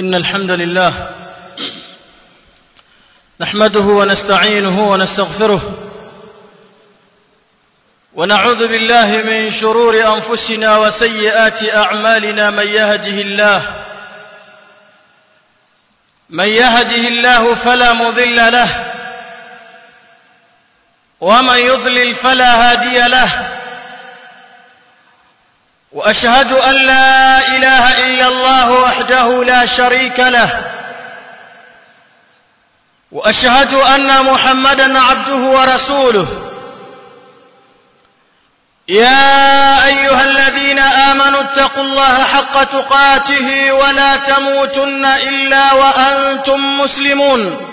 إن الحمد لله نحمده ونستعينه ونستغفره ونعوذ بالله من شرور أنفسنا وسيئات أعمالنا من يهده الله من يهده الله فلا مضل له ومن يضلل فلا هادي له وأشهد أن لا إله إلا الله وحده لا شريك له وأشهد أن محمدا عبده ورسوله يا أيها الذين آمنوا اتقوا الله حق تقاته ولا تموتن إلا وأنتم مسلمون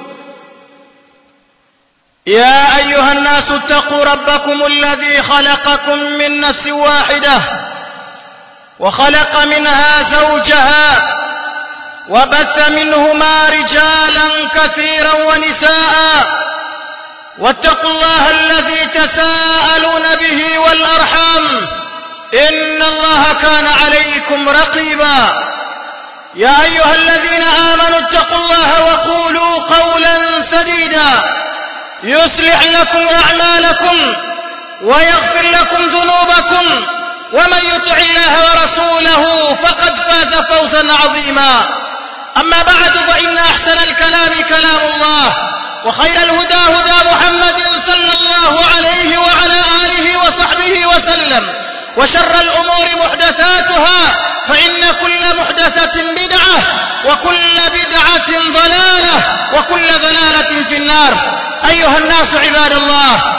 يا أيها الناس اتقوا ربكم الذي خلقكم من نفس واحدة وخلق منها زوجها وبث منهما رجالا كثيرا ونساء واتقوا الله الذي تساءلون به والأرحام إن الله كان عليكم رقيبا يا أيها الذين آمنوا اتقوا الله وقولوا قولا سديدا يصلح لكم أعمالكم ويغفر لكم ذنوبكم ومن يطع الله ورسوله فقد فاز فوزا عظيما أما بعد فإن أحسن الكلام كلام الله وخير الهدى هدى محمد صلى الله عليه وعلى آله وصحبه وسلم وشر الأمور محدثاتها فإن كل محدثة بدعة وكل بدعة ضلالة وكل ضلالة في النار أيها الناس عباد الله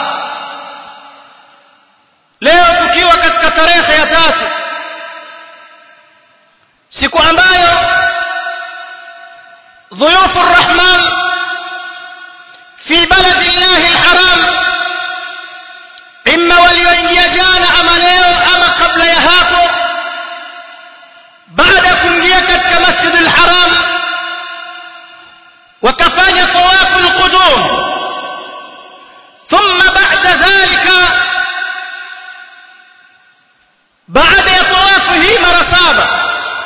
leo tukiwa katika tarehe ya tatu siku ambayo ضيوف الرحمن في بلد الله الحرام إما walioingia jana ama leo ama kabla ya hapo baada ya kuingia katika masjid al-haram wakafanya tawafu al-qudum thumma ba'da dhalika baada ya tawafu hii mara saba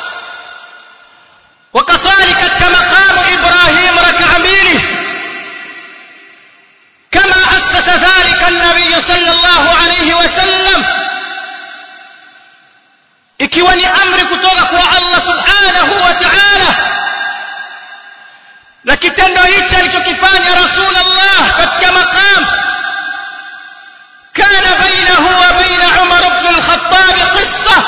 wakasali katika maqamu Ibrahim rak'a mbili kama asasa dhalika an-nabiy sallallahu alayhi wasallam ikiwa ni amri kutoka kwa Allah subhanahu wa ta'ala na kitendo hichi alichokifanya Rasulullah katika maqam kana bainahu wa baina Umar ibn al-Khattab qissa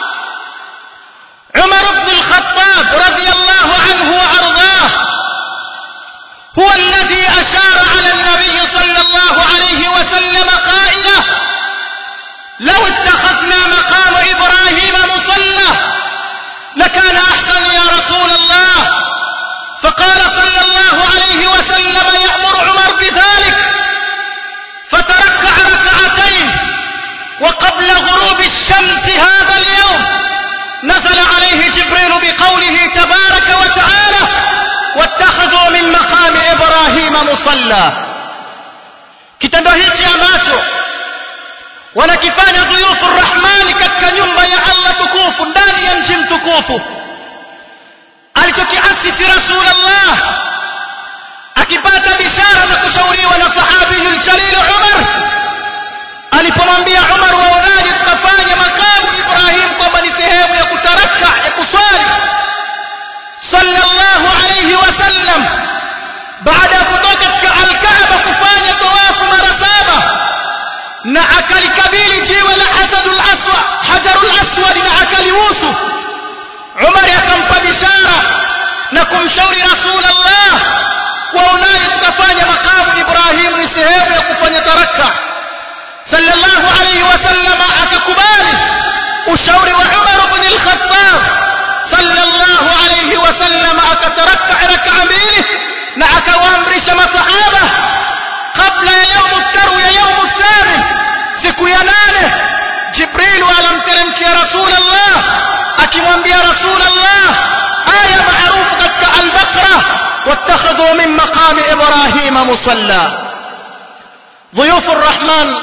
Umar ibn al-Khattab radiyallahu anhu wa ardاه هو الذي أشار على النبي صلى الله عليه وسلم قائلا لو اتخذنا مقام إبراهيم مصلى لكان أحسن يا رسول الله فقال صلى الله عليه وسلم يأمر عمر بذلك فتركع ركعتين وقبل غروب الشمس هذا اليوم نزل عليه جبريل بقوله تبارك وتعالى واتخذوا من مقام إبراهيم مصلى kitendo hichi ambacho wanakifanya dhuyufu rahmani katika nyumba ya Allah tukufu ndani ya mji mtukufu alichokiasisi rasulullah akipata bishara na kushauriwa na sahabiyu ljalil umar alipomwambia umar waonaje tukafanya makamu ibrahim kwamba ni sehemu ya kutaraka ya kuswali sallallahu alayhi wasallam baada ya kutoka katika alkaaba kufanya tawafu mara saba na akalikabili jiwe la hajarul aswad hajarul aswad na akalihusu umar akampa bishara na kumshauri rasulullah waonaje tukafanya makamu ibrahim ni sehemu ya kufanya taraka sallallahu alayhi wasallam akakubali ushauri wa umar ibn al-khattab sallallahu alayhi wasallam akataraka raka mbili na akawaamrisha masahaba kabla ya yaumu tarwiya yaumu thamin siku ya nane jibrilu alamteremkia rasulullah akimwambia rasulullah aya maarufu katika albaqara واتخذوا من مقام إبراهيم مصلى ضيوف الرحمن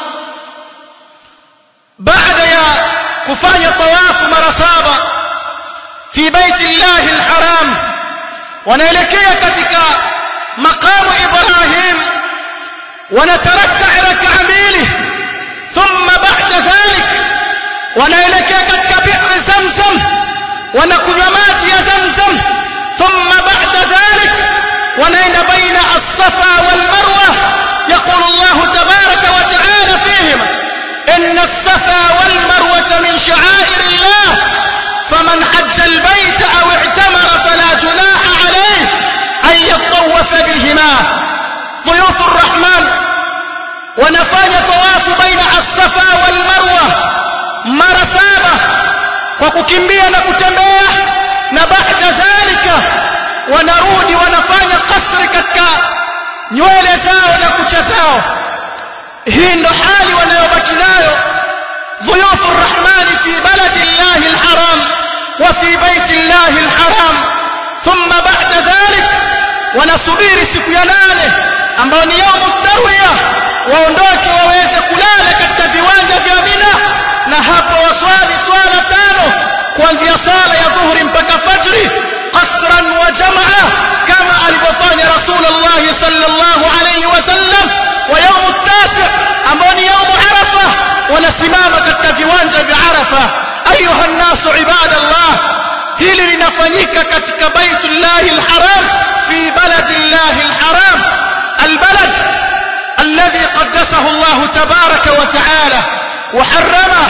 بعد يا كفاية طواف مرصابة في بيت الله الحرام wanaelekea katika maqamu Ibrahim wanatarakka raka mbili thumma ba'da dhalik wanaelekea katika bi'r Zamzam wanakunywa maji ya Zamzam thumma ba'da dhalik wanaenda baina as-Safa wal Marwa يقول الله تبارك وتعالى فيهما إن الصفا والمروة من شعائر الله فمن حج البيت أو اعتمر فلا جناح عليه أن يطوف بهما ضيوف الرحمن ونفاني طواف بين الصفا والمروة mara saba kwa kukimbia na kutembea na baada dhalika wanarudi wanafanya kasri katika nywele zao na kucha zao hii ndo hali wanayobaki nayo ضيوف الرحمن في بلد الله الحرام وفي بيت الله الحرام ثم بعد ذلك wanasubiri siku ya nane ambayo ni yaumu tarwiya waondoke waweze kulala katika viwanja vya Mina na hapo waswali swala tano kuanzia sala ya dhuhuri mpaka fajri qasran wa jamaa kama alivyofanya Rasulullah sallallahu alayhi wasallam wa yaumu tasi ambao ni yaumu Arafa wanasimama katika viwanja vya Arafa ayuha nnasu ibadallah hili linafanyika katika baitullahi alharam fi baladillahi alharam albalad الذي قدسه الله تبارك وتعالى وحرمه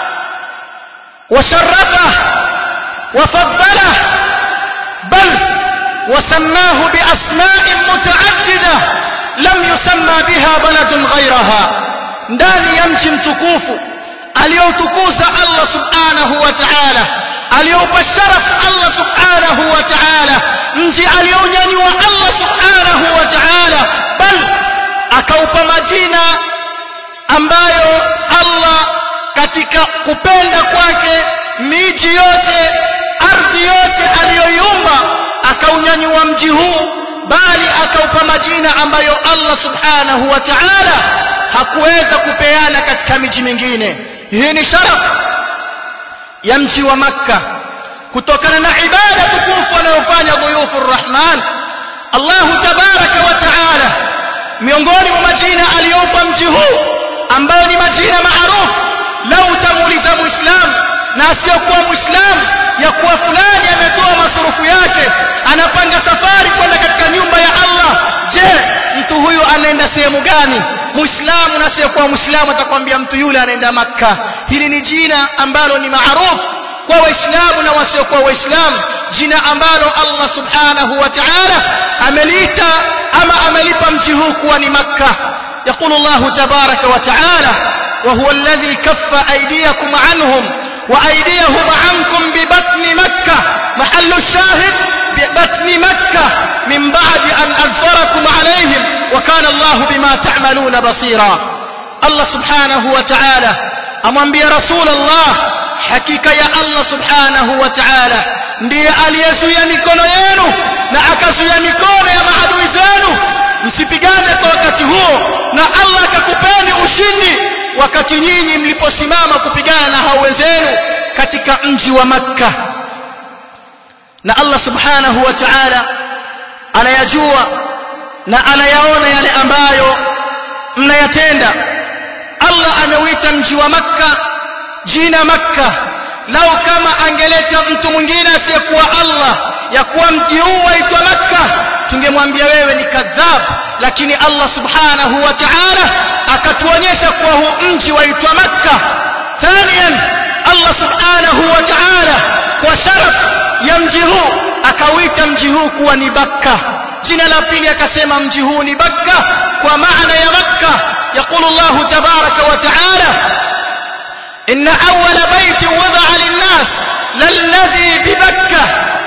وشرفه وفضله بل وسماه بأسماء متعددة لم يسمى بها بلد غيرها ndani ya mji mtukufu aliyoutukuza Allah subhanahu wa ta'ala aliyoupa sharaf Allah subhanahu wa ta'ala mji aliounyanyua Allah subhanahu wa ta'ala bal akaupa majina ambayo Allah katika kupenda kwake miji yote ardhi yote aliyoiumba akaunyanyua mji huu bali akaupa majina ambayo Allah subhanahu wa ta'ala hakuweza kupeana katika miji mingine hii ni sharaf ya mji wa makka kutokana na ibada tukufu anayofanya dhuyufu rahman Allah tabaraka wa ta'ala miongoni mwa majina aliyopa mji huu ambayo ni majina maarufu lau utamuuliza muislamu na asiyokuwa muislamu ya kuwa fulani ametoa masurufu yake anapanga safari kwenda katika nyumba ya Allah je mtu huyu anaenda sehemu gani muislamu na asiyekuwa muislamu atakwambia mtu yule anaenda makka hili ni jina ambalo ni maarufu kwa waislamu na wasiokuwa waislamu jina ambalo Allah subhanahu wa ta'ala ameliita ama amelipa mji huu kuwa ni makka يقول الله تبارك وتعالى وهو الذي كف أيديكم عنهم وأيديهم عنكم ببطن مكة محل الشاهد ببطن مكة من بعد أن أظفركم عليهم وكان الله بما تعملون بصيرا الله سبحانه وتعالى أمن بي رسول الله حقيقة يا الله سبحانه وتعالى ndiye aliyezuia mikono yenu na akazuia mikono ya maadui zenu msipigane kwa wakati huo na Allah akakupeni ushindi wakati nyinyi mliposimama kupigana na hao wenzenu katika mji wa Makka na Allah subhanahu wa ta'ala anayajua na anayaona yale ambayo mnayatenda Allah ameuita mji wa Makka jina Makka lau kama angeleta mtu mwingine asiyekuwa Allah ya kuwa mji huu waitwa Makka tungemwambia wewe ni kadhab lakini Allah subhanahu wa ta'ala akatuonyesha kuwa huu mji waitwa Makka thaniyan Allah subhanahu wa ta'ala kwa sharaf ya mji huu akauita mji huu kuwa ni Bakka jina la pili akasema mji huu ni Bakka kwa maana ya Makka يقول الله تبارك وتعالى إن أول بيت وضع للناس للذي ببكة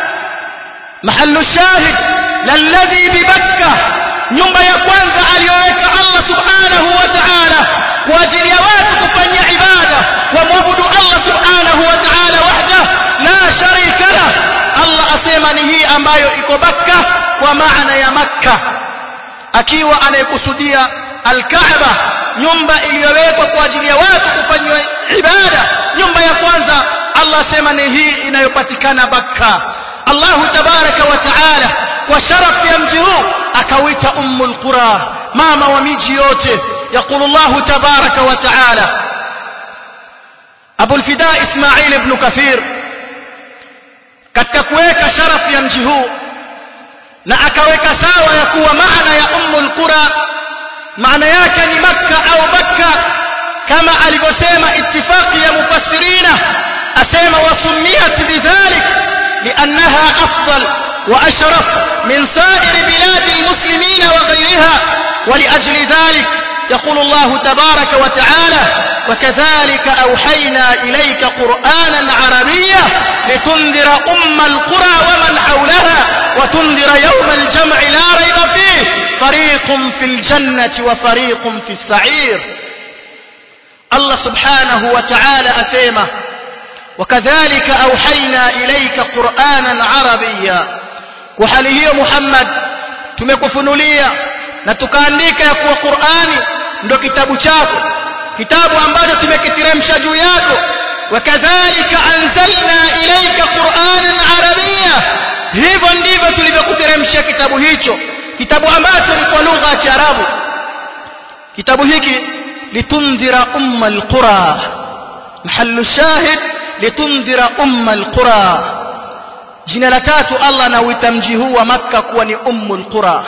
محل الشاهد للذي ببكة nyumba ya kwanza aliyoweka Allah subhanahu wa ta'ala kwa ajili ya watu kufanya ibada wamwabudu Allah subhanahu wa ta'ala wahda la sharika la Allah asema ni hii ambayo iko Bakka kwa maana ya Makka akiwa anayekusudia Al-Kaaba nyumba iliyowekwa kwa ajili ya watu kufanywa ibada nyumba ya kwanza Allah asema ni hii inayopatikana Bakka Allah tabaraka wa taala sharafu ya mji huu akawita ummul qura mama wa miji yote يقول الله تبارك وتعالى أبو الفداء إسماعيل بن كثير katika kuweka sharafu ya mji huu na akaweka sawa ya kuwa maana ya ummul qura maana yake ni makka au makka kama alivyosema ittifaqi ya mufassirina asema wasumiyat bidhalik liannaha afdal wa ashraf min sairi biladi almuslimina wa ghayriha ولأجل ذلك يقول الله تبارك وتعالى وكذلك أوحينا إليك قرآنا عربيا لتنذر أم القرى ومن حولها وتنذر يوم الجمع لا ريب فيه فريق في الجنة وفريق في السعير الله سبحانه وتعالى أسيمه وكذلك أوحينا إليك قرآنا عربيا وحاله محمد tumekufunulia na tukaandika ya kuwa Qur'ani ndo kitabu chako kitabu ambacho tumekiteremsha juu yako wakadhalika anzalna ilayka qur'anan arabia hivyo ndivyo tulivyokuteremshia kitabu hicho kitabu ambacho ni kwa lugha ya Kiarabu kitabu hiki litundhira umma alqura mahallu shahid litundhira umma alqura jina la tatu Allah anauita mji huu wa Makka kuwa ni ummul qura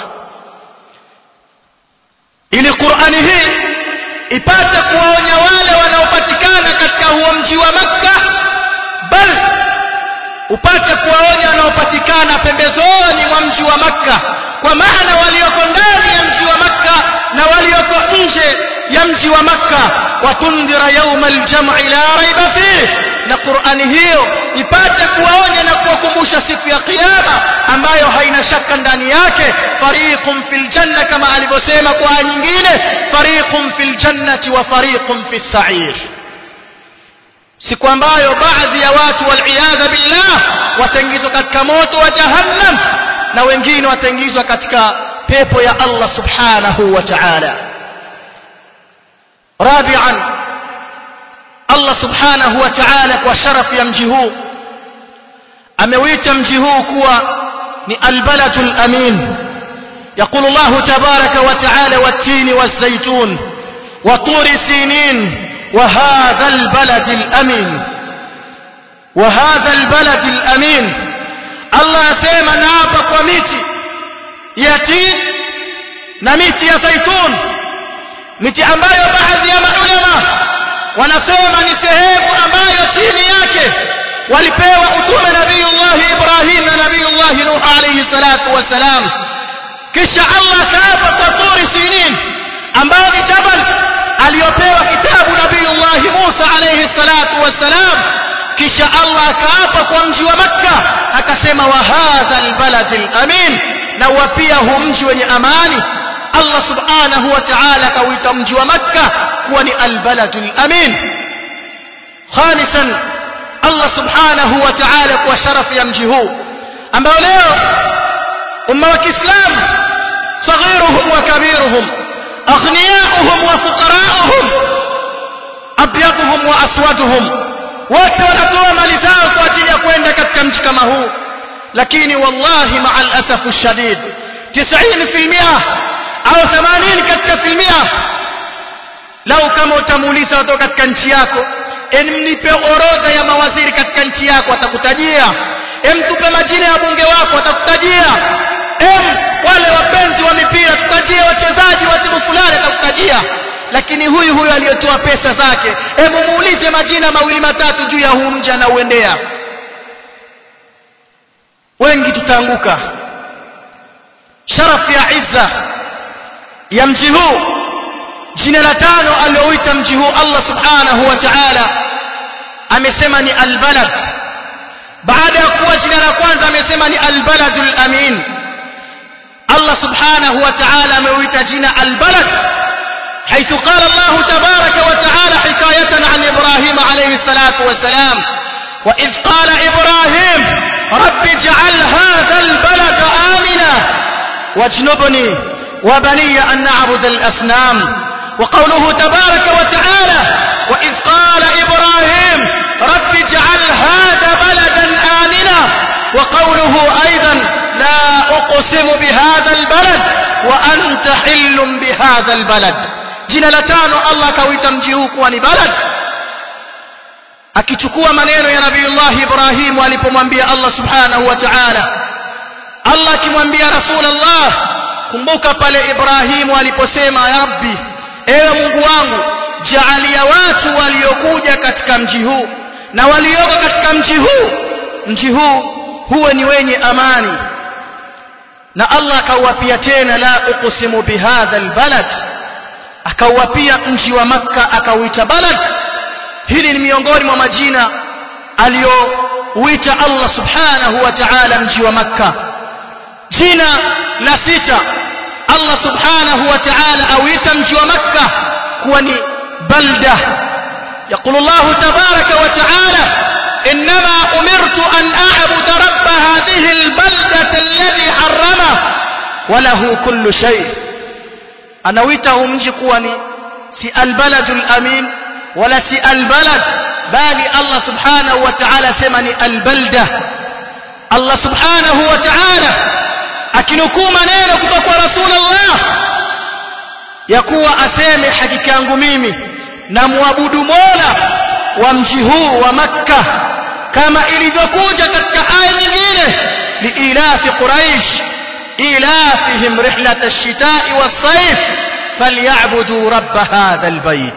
ili Qur'ani hii ipate kuwaonya wale wanaopatikana katika huo mji wa Makka bal upate kuwaonya wanaopatikana pembezoni mwa mji wa Makka kwa maana walioko ndani ya mji wa Makka na walioko nje ya mji wa Makka watundira yawma aljam'i la raiba fihi na Qur'ani hiyo ipate kuwaonya na kuwakumbusha siku ya kiyama ambayo haina shaka ndani yake fariqun fil janna kama alivyosema kwa aya nyingine fariqun fil jannati wa fariqun fis sa'ir siku ambayo baadhi ya watu waliyadha billah wataingizwa katika moto wa jahannam na wengine wataingizwa katika pepo ya Allah subhanahu wa ta'ala rabi'an Allah subhanahu wa ta'ala kwa sharafu ya mji huu ameuita mji huu kuwa ni albaladul amin يقول الله تبارك وتعالى والتين والزيتون وطور سينين وهذا البلد الأمين وهذا البلد الأمين الله سيما نابق وميتي يتين نميتي يا زيتون miti ambayo baadhi ya maulama wanasema ni sehemu ambayo chini yake walipewa utume nabiyullah Ibrahim na nabiyullah Nuh alayhi salatu wassalam kisha Allah kaapa kwa turi sinin ambayo ni jabal aliyopewa kitabu nabiyullah Musa alayhi salatu wassalam kisha Allah kaapa kwa mji wa Makka akasema wa hadha albalad alamin na wapia hu mji wenye amani Allah subhanahu wa ta'ala kawita mji wa Makka kuwa ni albaladul amin khamisan Allah subhanahu wa ta'ala kwa sharafu ya mji huu ambao leo umma wa Kiislamu صغيرهم وكبيرهم أغنياؤهم وفقراؤهم أبيضهم وأسودهم wote wanatoa mali zao kwa ajili ya kwenda katika mji kama huu lakini wallahi maa alasafu shadid 90% au 80 katika filmia lau kama utamuuliza watoka katika nchi yako emnipe orodha ya mawaziri katika nchi yako atakutajia emtupe majina ya bunge wako atakutajia em wale wapenzi wa mipira tutajie wachezaji wa timu fulani atakutajia lakini huyu huyu aliyetoa pesa zake hebu muulize majina mawili matatu juu ya huu mji anauendea wengi tutaanguka sharafu ya izza ya mji huu jina la tano alioita mji huu Allah subhanahu wa ta'ala amesema ni albalad baada ya kuwa jina la kwanza amesema ni albaladul amin Allah subhanahu wa ta'ala ameuita jina albalad حيث قال الله تبارك وتعالى حكاية عن إبراهيم عليه الصلاة والسلام وإذ قال إبراهيم رب اجعل هذا البلد آمنا واجنبني وبني أن نعبد الأصنام وقوله تبارك وتعالى وإذ قال إبراهيم رب اجعل هذا بلدا آمنا وقوله أيضا لا uqsimu bihadha albalad wa anta hillum bihadha albalad jina la tano Allah akauita mji huu kuwa ni balad akichukua maneno ya Nabiiullah Ibrahim alipomwambia Allah subhanahu wa ta'ala Allah akimwambia Rasulullah kumbuka pale Ibrahimu aliposema ya Rabbi ewe Mungu wangu jaalia watu waliokuja katika mji huu na walioko katika mji huu mji huu huwe ni wenye amani na Allah akauapia tena la uqsimu bihadha albalad akauapia mji wa makka akauita balad hili ni miongoni mwa majina aliyouita Allah subhanahu wa ta'ala mji wa makka jina la sita Allah subhanahu wa ta'ala auita mji wa makka kuwa ni balda يقول الله تبارك وتعالى إنما أمرت أن أعبد رب هذه البلدة الذي حرمه وله كل شيء anaويته mji kuwa ni si albaladul amin wala si albalad bali Allah subhanahu wa ta'ala sema ni albalda Allah subhanahu wa ta'ala akinukuu maneno kutoka kwa rasulullah ya kuwa aseme hakika yangu mimi na muabudu mola wa mji huu wa makka kama ilivyokuja katika aya nyingine liilafi quraish ilafihim rihlat ash-shita'i was-sayf falyabudu rabb hadha al-bayt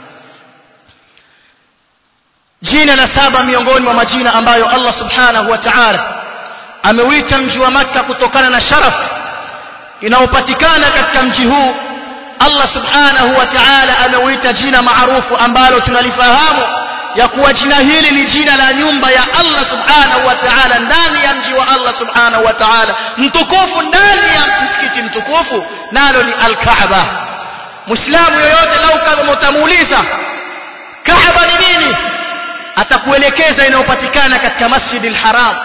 jina la saba miongoni mwa majina ambayo Allah subhanahu wa ta'ala ameuita mji wa makka kutokana na sharaf inayopatikana katika mji huu Allah subhanahu wa ta'ala ameuita jina maarufu ambalo tunalifahamu ya kuwa jina hili ni jina la nyumba ya Allah subhanahu wa ta'ala ndani ya mji wa Allah subhanahu wa ta'ala mtukufu ndani ya msikiti mtukufu nalo ni al-Kaaba Muislamu yoyote lau kama utamuuliza Kaaba ni nini atakuelekeza inayopatikana katika Masjidil Haram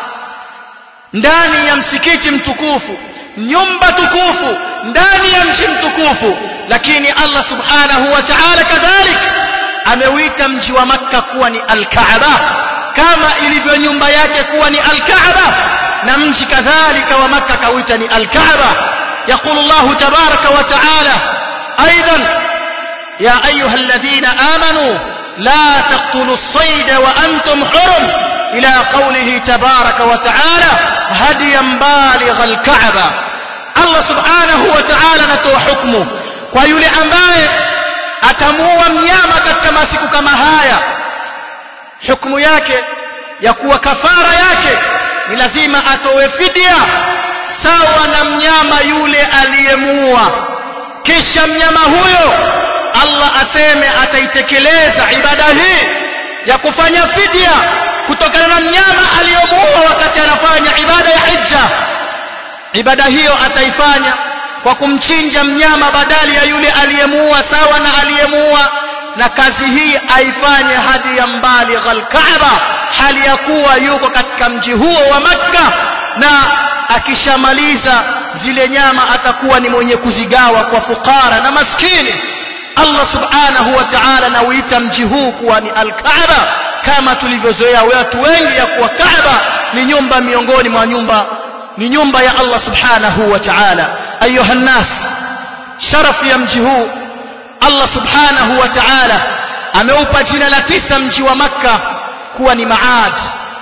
ndani ya msikiti mtukufu nyumba tukufu ndani ya mji mtukufu lakini Allah subhanahu wa ta'ala kadhalik ameuita mji wa makka kuwa ni al-Kaaba kama ilivyo nyumba yake kuwa ni al-Kaaba na mji kadhalika wa makka kauita ni al-Kaaba يقول الله تبارك وتعالى أيضا يا أيها الذين آمنوا لا تقتلوا الصيد وأنتم حرم إلى قوله تبارك وتعالى هديا بالغ الكعبة الله سبحانه وتعالى نتوى حكمه ويولي أمباye atamuua mnyama katika masiku kama haya hukumu yake ya kuwa kafara yake ni lazima atowe fidia sawa na mnyama yule aliyemuua kisha mnyama huyo Allah aseme ataitekeleza ibada hii ya kufanya fidia kutokana na mnyama aliyomuua wakati anafanya ibada ya hija ibada hiyo ataifanya kwa kumchinja mnyama badali ya yule aliyemuua sawa na aliyemuua na kazi hii aifanye hadi ya mbali Kaaba hali ya kuwa yuko katika mji huo wa Makka na akishamaliza zile nyama atakuwa ni mwenye kuzigawa kwa fukara na maskini Allah subhanahu wa ta'ala nauita mji huu kuwa ni al-Kaaba kama tulivyozoea watu wengi ya kuwa Kaaba ni nyumba miongoni mwa nyumba ni nyumba ya Allah subhanahu wa ta'ala ayuha nas sharafu ya mji huu Allah subhanahu wa ta'ala ameupa jina la tisa mji wa Makka kuwa ni Maad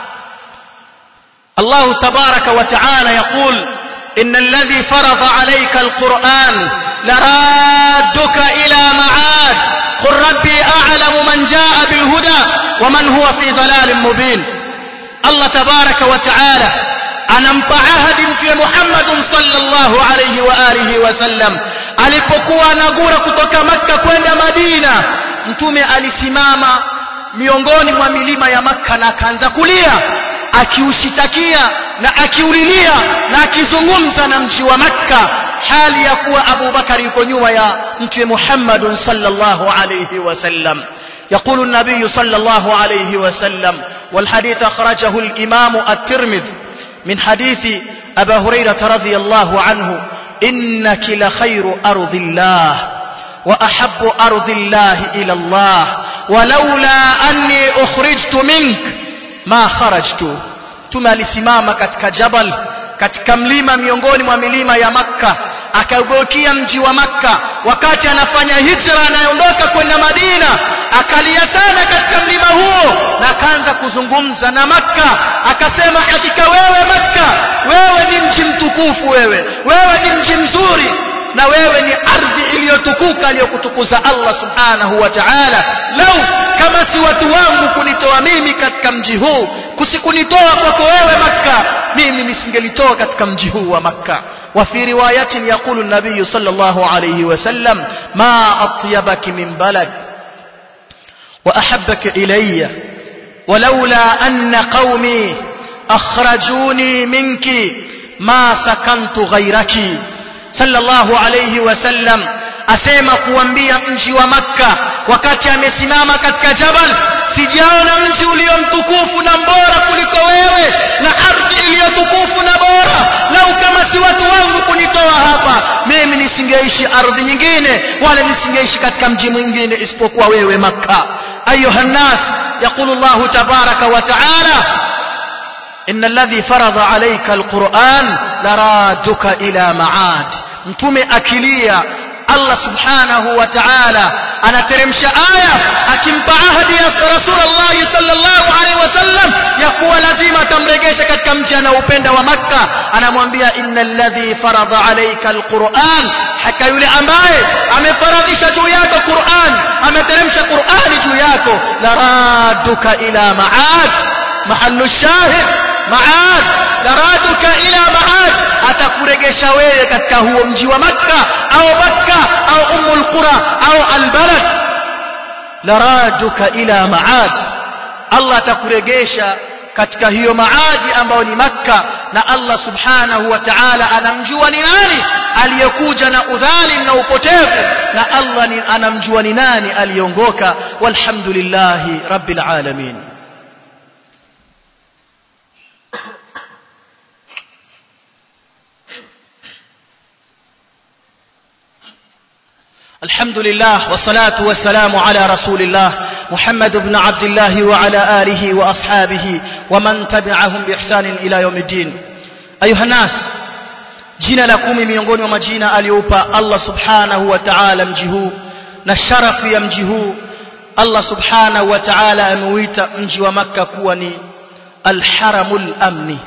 الله تبارك وتعالى يقول إن الذي فرض عليك القرآن لرادك إلى معاد قل ربي أعلم من جاء بالهدى ومن هو في ضلال مبين الله تبارك وتعالى anampa ahadi mtume Muhammad sallallahu alayhi wa alihi wasallam alipokuwa anagura kutoka Makka kwenda Madina mtume alisimama miongoni mwa milima ya Makka na akaanza kulia akiushitakia na akiulilia na akizungumza na mji wa Makka hali ya kuwa Abu Bakari yuko nyuma ya mtume Muhammad sallallahu alayhi wasallam يقول النبي صلى الله عليه وسلم والحديث أخرجه الإمام الترمذي من حديث أبا هريرة رضي الله عنه إنك لخير أرض الله وأحب أرض الله إلى الله ولولا أني أخرجت منك ما خرجت ثم لسمام katika jabal katika mlima miongoni mwa milima ya makka akaugeukia mji wa makka wakati anafanya hijra anayeondoka kwenda madina akalia sana katika mlima huo na akaanza kuzungumza na makka akasema hakika wewe makka wewe ni mji mtukufu wewe wewe ni mji mzuri na wewe ni ardhi iliyotukuka aliyokutukuza Allah subhanahu wa ta'ala lau kama si watu wangu kunitoa mimi katika mji huu kusikunitoa kwako wewe makka mimi nisingelitoa katika mji huu wa makka وفي رواية يقول النبي صلى الله عليه وسلم ما أطيبك من بلد وأحبك إلي ولولا أن قومي أخرجوني منك ما سكنت غيرك صلى الله عليه وسلم asema kuambia mji wa makka wakati amesimama katika jabal sijaona mji ulio mtukufu na mbora kuliko wewe na ardhi iliyotukufu na bora lau kama si watu wangu kunitoa hapa mimi nisingeishi ardhi nyingine wala nisingeishi katika mji mwingine isipokuwa wewe makka ayuha nnas yaqulu llahu tabaraka wa taala إن الذي فرض عليك القرآن لرادك إلى معاد mtume akilia Allah subhanahu wa ta'ala anateremsha aya akimpa ahadi ya Rasulullah sallallahu alaihi wasallam ya kuwa lazima atamregesha katika mji anaoupenda wa Makka anamwambia innal ladhi farada alayka alquran haka yule ambaye amefaradhisha juu yako Qur'an ameteremsha Qur'ani juu yako la raduka ila ma'ad mahallu shahid maad daraduka ila maad atakuregesha wewe katika huo mji wa makka au makka au umul qura au albalad daraduka ila maad allah atakuregesha katika hiyo maadi ambayo ni makka na allah subhanahu wa ta'ala anamjua ni nani aliyekuja na udhalim na upotevu na allah ni anamjua ni nani aliongoka walhamdulillahi rabbil alamin الحمد لله والصلاة والسلام على رسول الله محمد بن عبد الله وعلى آله وأصحابه ومن تبعهم بإحسان إلى يوم الدين أيها الناس jina la kumi miongoni mwa majina aliyoupa Allah subhanahu wa ta'ala mji huu na sharafu ya mji huu Allah subhanahu wa ta'ala ameuita mji wa Makka kuwa ni alharamul amni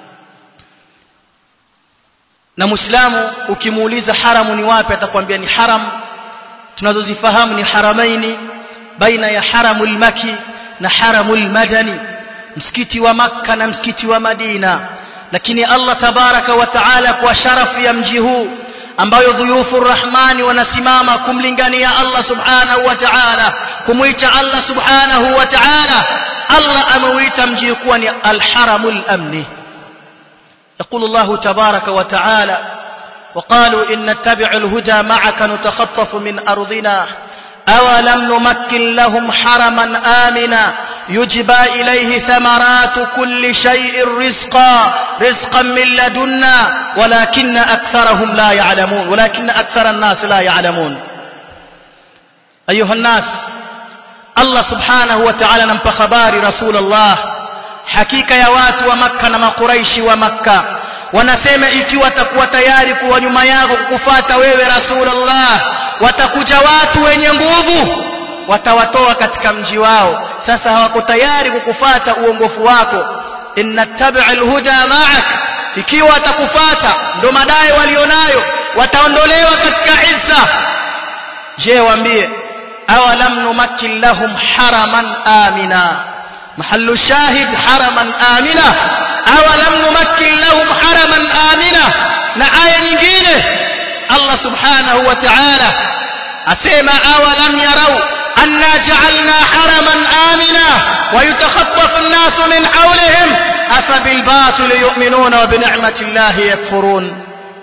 na muislamu ukimuuliza haramu ni wapi atakwambia ni haram tunazozifahamu ni haramaini baina ya haramul maki na haramul madani msikiti wa makka na msikiti wa madina lakini allah tabaraka wa taala kwa sharafu ya mji huu ambayo dhuyufu rahmani wanasimama kumlingania allah subhanahu wa taala kumwita allah subhanahu wa taala allah ameuita mji kuwa ni alharamul amni يقول الله تبارك وتعالى وقالوا إن نتبع الهدى معك نتخطف من أرضنا أولم نمكن لهم حرما آمنا يجبى إليه ثمرات كل شيء رزقا رزقا من لدنا ولكن أكثرهم لا يعلمون ولكن أكثر الناس لا يعلمون أيها الناس الله سبحانه وتعالى نمپ خبار رسول الله hakika ya watu wa makka na makuraishi wa makka wanasema ikiwa watakuwa tayari kuwa nyuma yako kukufata wewe rasulullah watakuja watu wenye nguvu watawatoa katika mji wao sasa hawako tayari kukufata uongofu wako innattabi'a alhuda ma'ak ikiwa watakufata ndo madai walionayo wataondolewa katika izza je waambie awalam numakkin lahum haraman amina محل الشاهد حرما آمنا أولم نمكن لهم حرما آمنا نآية نجينة الله سبحانه وتعالى أسيما أولم يروا أنا جعلنا حرما آمنا ويتخطف الناس من حولهم أفبالباطل يؤمنون وبنعمة الله يكفرون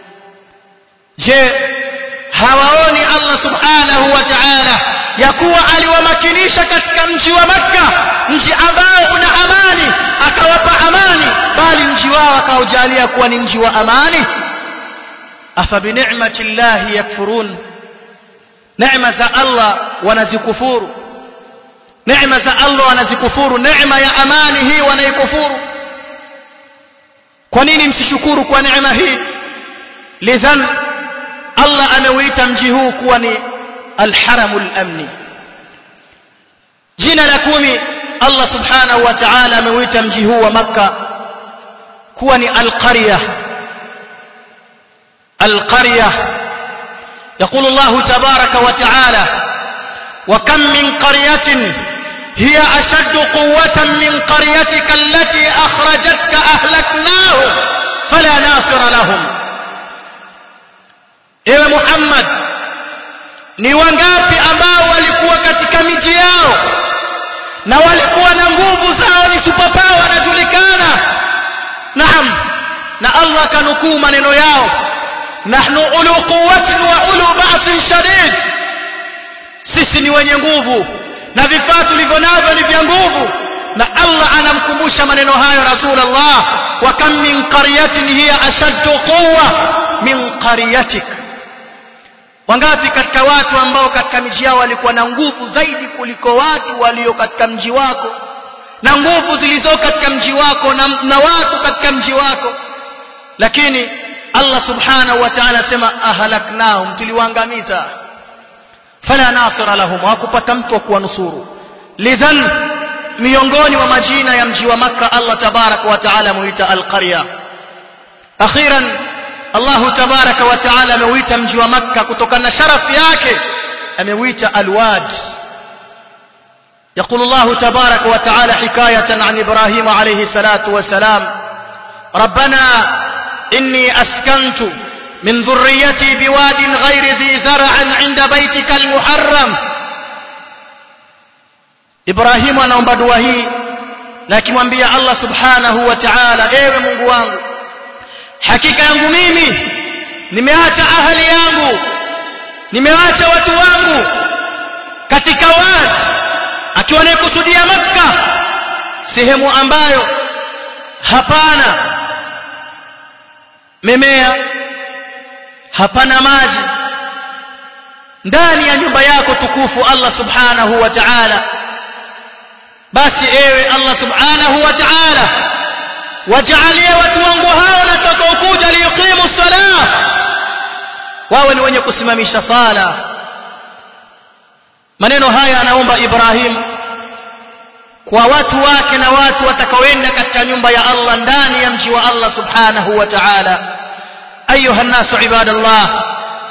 جاء hawaoni Allah subhanahu wa ta'ala ya kuwa aliwamakinisha katika mji wa Makka mji ambao una amani akawapa amani bali mji wao akaujalia kuwa ni mji wa amani afa bi ni'mati llahi yakfurun neema za Allah wanazikufuru neema za Allah wanazikufuru neema ya amani hii wanaikufuru kwa nini msishukuru kwa neema hii lidhan Allah ameuita mji huu kuwa ni alharamul amni jina la kumi Allah subhanahu wa ta'ala ameuita mji huu wa makka kuwa ni alqarya alqarya يقول الله تبارك وتعالى وكم من قرية هي أشد قوة من قريتك التي أخرجتك أهلكناهم فلا ناصر لهم ewe Muhammad ni wangapi ambao walikuwa katika miji yao na walikuwa na nguvu zao ni superpower wanajulikana naam na Allah kanukuu maneno yao nahnu ulu quwwatin wa ulu ba'sin shadid sisi ni wenye nguvu na vifaa tulivyo navyo ni vya nguvu na Allah anamkumbusha maneno hayo Rasulullah wa kam min qaryatin hiya ashaddu quwwa min qaryatik wangapi katika watu ambao katika miji yao walikuwa na nguvu zaidi kuliko watu walio katika mji wako na nguvu zilizo katika mji wako na, na watu katika mji wako lakini Allah subhanahu wa ta'ala asema ahlaknahum tuliwaangamiza fala nasira lahum hawakupata mtu wa kuwanusuru lidhan miongoni mwa majina ya mji wa makka Allah tabarak wa ta'ala muita alqarya akhiran Allah tabarak wa ta'ala ameuita mji wa makka kutokana na sharafu yake ameuita alwad يقول الله تبارك وتعالى حكاية عن إبراهيم عليه الصلاة والسلام ربنا إني أسكنت من ذريتي بواد غير ذي زرع عند بيتك المحرم إبراهيم anaomba dua hii na akimwambia Allah subhanahu wa ta'ala ewe Mungu wangu hakika yangu mimi nimeacha ahali yangu nimeacha watu wangu katika wadi akiwa anakusudia makka sehemu ambayo hapana mimea hapana maji ndani ya nyumba yako tukufu Allah subhanahu wa ta'ala basi ewe Allah subhanahu wa ta'ala wajalie watu wangu hao watakaokuja liqimu salah wawe ni wenye kusimamisha sala maneno haya anaomba Ibrahim kwa watu wake na watu watakaoenda katika nyumba ya Allah ndani ya mji wa Allah subhanahu wa ta'ala ayuha nasu ibadallah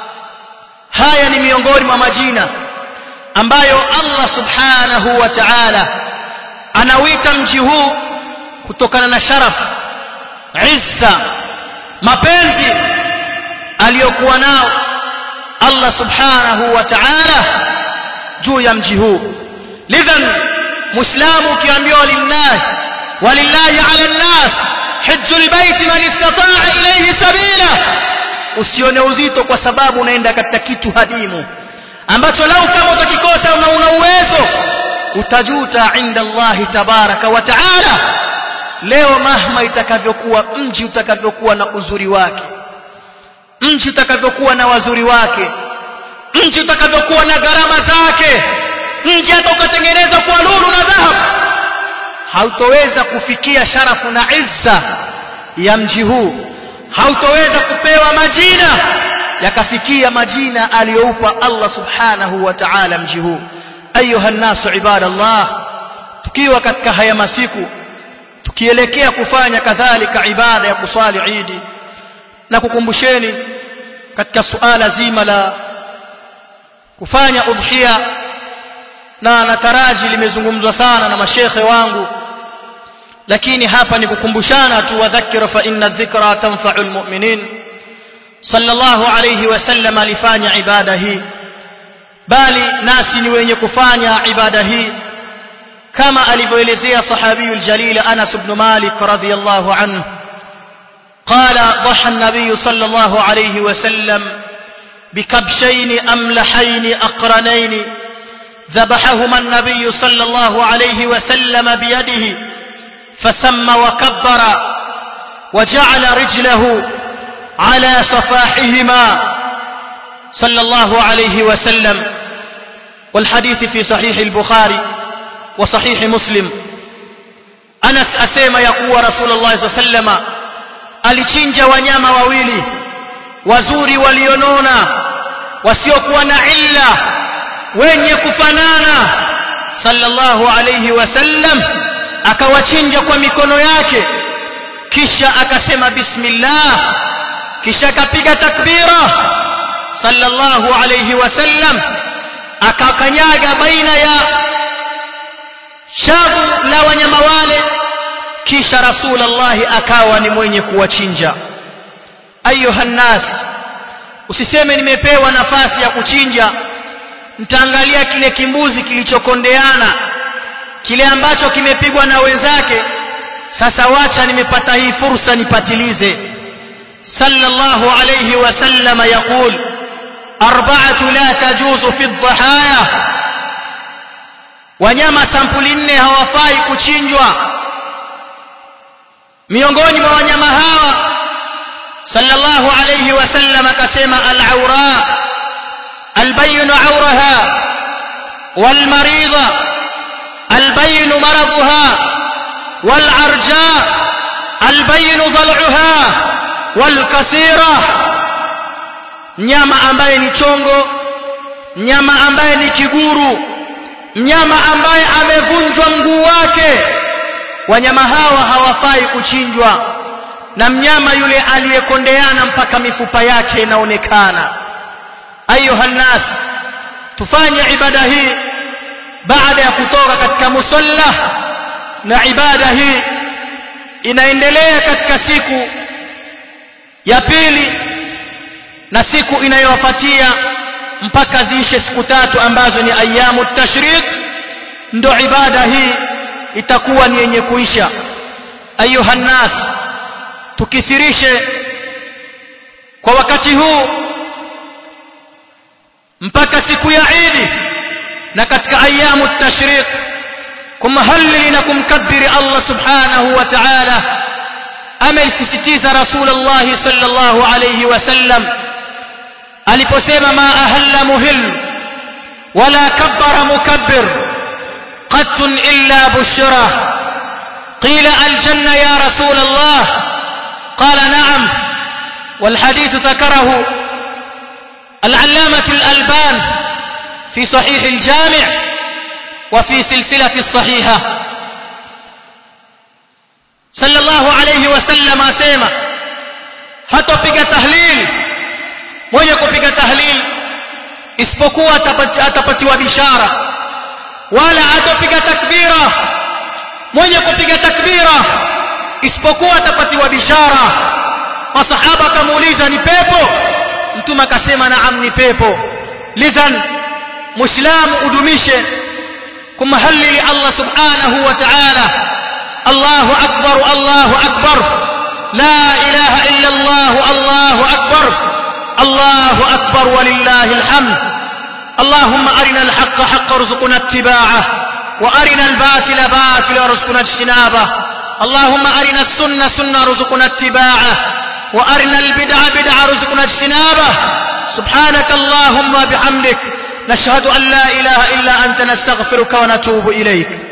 haya ni miongoni mwa majina ambayo Allah subhanahu wa ta'ala anawita mji huu kutokana na sharaf izza mapenzi aliyokuwa nao Allah subhanahu wa ta'ala juu ya mji huu lidhan muislamu ukiambiwa lillahi walillahi ala nnas hajju albayt man istata'a ilayhi sabila usione uzito kwa sababu unaenda katika kitu hadimu ambacho lau kama utakikosa na una uwezo utajuta inda Allah tabaraka wa taala leo mahma itakavyokuwa mji utakavyokuwa na uzuri wake mji utakavyokuwa na wazuri wake mji utakavyokuwa na gharama zake mji hata ukatengenezwa kwa lulu na dhahabu hautoweza kufikia sharafu na izza ya mji huu hautoweza kupewa majina yakafikia majina aliyoupa Allah subhanahu wa ta'ala mji huu ayuha nasu ibadallah tukiwa katika haya masiku tukielekea kufanya kadhalika ibada ya kuswali idi na kukumbusheni katika suala zima la kufanya udhiya na nataraji limezungumzwa sana na mashekhe wangu lakini hapa ni kukumbushana tu wadhakira fa inna dhikra tanfa'u almu'minin sallallahu alayhi wasallam alifanya ibada hii bali nasi ni wenye kufanya ibada hii kama alivyoelezea sahabiyul jalil Anas ibn Malik radhiyallahu anhu قال ضحى النبي صلى الله عليه وسلم بكبشين أملحين أقرنين ذبحهما النبي صلى الله عليه وسلم بيده فسم وكبر وجعل رجله على صفاحهما صلى الله عليه وسلم والحديث في صحيح البخاري وصحيح مسلم أنس أسيم يقول رسول الله صلى الله عليه وسلم alichinja wanyama wawili wazuri walionona wasiokuwa na illa wenye kufanana sallallahu alayhi wasallam akawachinja kwa mikono yake kisha akasema bismillah kisha akapiga takbira sallallahu alayhi wasallam akakanyaga baina ya shavu la wanyama wale kisha rasulullah akawa ni mwenye kuwachinja ayuha nas usiseme nimepewa nafasi ya kuchinja nitaangalia kile kimbuzi kilichokondeana kile ambacho kimepigwa na wenzake sasa wacha nimepata hii fursa nipatilize sallallahu alayhi wasallam yaqul arba'atu la tajuzu fi dhahaya wanyama sampuli nne hawafai kuchinjwa miongoni mwa wanyama hawa sallallahu alayhi wasallam akasema al-awra البين عورها والمريضة البين مرضها والعرجاء البين ضلعها والكثيرة mnyama ambaye ni chongo mnyama ambaye ni kiguru mnyama ambaye amevunjwa mguu wake wanyama hawa hawafai kuchinjwa na mnyama yule aliyekondeana mpaka mifupa yake inaonekana ayuha nnas tufanye ibada hii baada ya kutoka katika musalla na ibada hii inaendelea katika siku ya pili na siku inayofuatia mpaka ziishe siku tatu ambazo ni ayamu tashriq ndo ibada hii itakuwa ni yenye kuisha ayuha nnas tukithirishe kwa wakati huu mpaka siku ya Eid na katika ayamu tashriq kumhalili na kumkabiri Allah subhanahu wa ta'ala ameisisitiza Rasulullah sallallahu alayhi wasallam aliposema ma ahalla muhill wala kabbara mukabbir قط إلا بشرة قيل الجنة يا رسول الله قال نعم والحديث ذكره العلامة الألبان في صحيح الجامع وفي سلسلة الصحيحة صلى الله عليه وسلم أسيما hatopiga tahlil mwenye kupiga tahlil isipokuwa atapatiwa bishara wala hatopiga takbira mwenye kupiga takbira isipokuwa atapatiwa bishara masahaba akamuuliza ni pepo mtume akasema naam ni pepo lidhan muislamu udumishe kumhalili Allah subhanahu wa ta'ala Allahu akbar Allahu akbar la ilaha illa Allah Allahu akbar Allahu akbar walillahi alhamd اللهم أرنا الحق حق ارزقنا اتباعه وأرنا الباطل باطل ارزقنا اجتنابه اللهم أرنا السنة سنة ارزقنا اتباعه وأرنا البدع بدع رزقنا اجتنابه سبحانك اللهم بحمدك نشهد أن لا إله إلا أنت نستغفرك ونتوب إليك